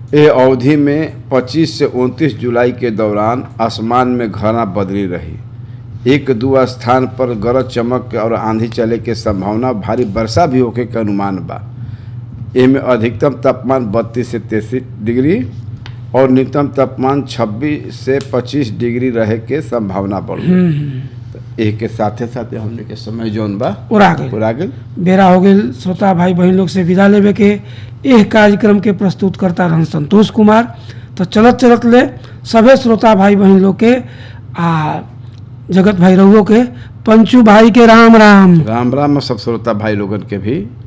ए अवधि में 25 से 29 जुलाई के दौरान आसमान में घना बदली रही एक दो स्थान पर गरज चमक और आंधी चले के संभावना भारी वर्षा भी होके के अनुमान बा एमे अधिकतम तापमान 32 से 33 डिग्री और न्यूनतम तापमान 26 से 25 डिग्री रहे के संभावना बढ़ एक के साथे साथे हमने के समय जौन बा उड़ा गई पूरा गेल बेरा हो गई श्रोता भाई बहन लोग से विदा लेवे के एह कार्यक्रम के प्रस्तुत करता रहन संतोष कुमार तो चलत चलत ले सभे श्रोता भाई बहन लोग के आ जगत भाई रहुओ के पंचू भाई के राम राम राम राम सब श्रोता भाई लोगन के भी